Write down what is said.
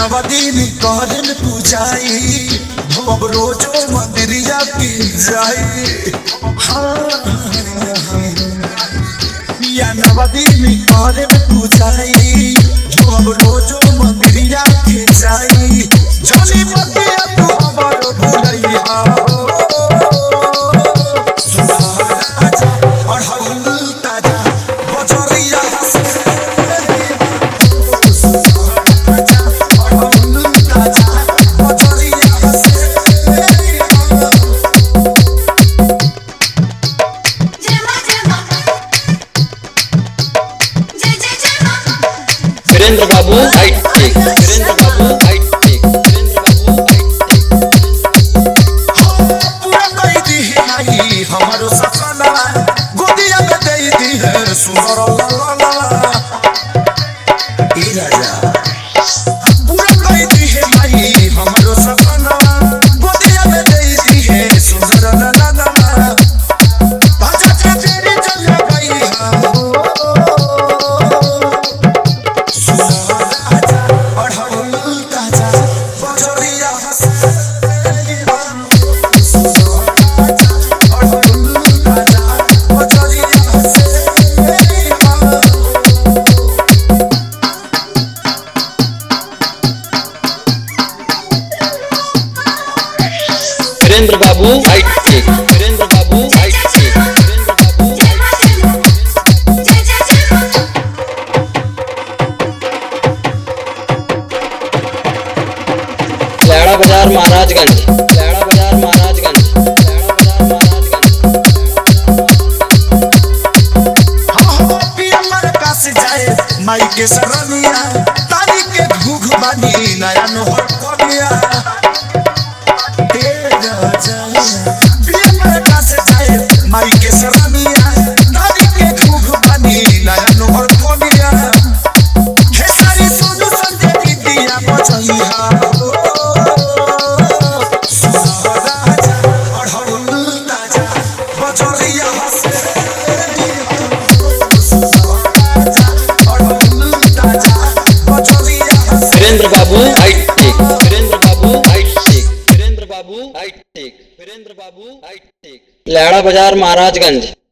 नवदीन करन पूजाई भव रोजो मंदिरिया की जाई या नवदीन करन पूजाई भव रोजो मंदिरिया की जाई जली मतिया तू हमर भुलैया सुहाराजा अढ़ौल ताजा बजरिया से जेमा जेमा जय जय जेमा वीरेंद्र बाबू हाइट टेक वीरेंद्र बाबू हाइट टेक वीरेंद्र बाबू हाइट टेक हमारो सपना गोदिया में दे दी है सुंदर लाला ई राजा पूरा कह दी है माई हमारो सपना गोदिया में दे दी है सुंदर लाला बाजा से तेरी चल गई हो सुहाराजा अढ़ौल ताजा बजरिया हंसे सुहाराजा अढ़ौल ताजा बजरिया हंसे वीरेंद्र बाबू हाइट टेक वीरेंद्र बाबू हाइट टेक वीरेंद्र बाबू जेमा जेमा जय जय जेमा लैड़ा बाजार महाराजगंज लैड़ा बाजार महाराजगंज लैड़ा बाजार महाराजगंज माई के सरनिया तारी के घूघ बानी नया नोहर कनिया हे राजा प्रिय मरका से जाए माई के सरनिया तारी के घूघ बानी नया नोहर कनिया हे सारी सोनू संजय दीदिया बचैया सुहाराजा अढ़ौल ताजा बजरिया हसे वीरेंद्र बाबू हाइट टेक वीरेंद्र बाबू हाइट टेक वीरेंद्र बाबू हाइट टेक वीरेंद्र बाबू हाइट टेक लैड़ा बाजार महाराजगंज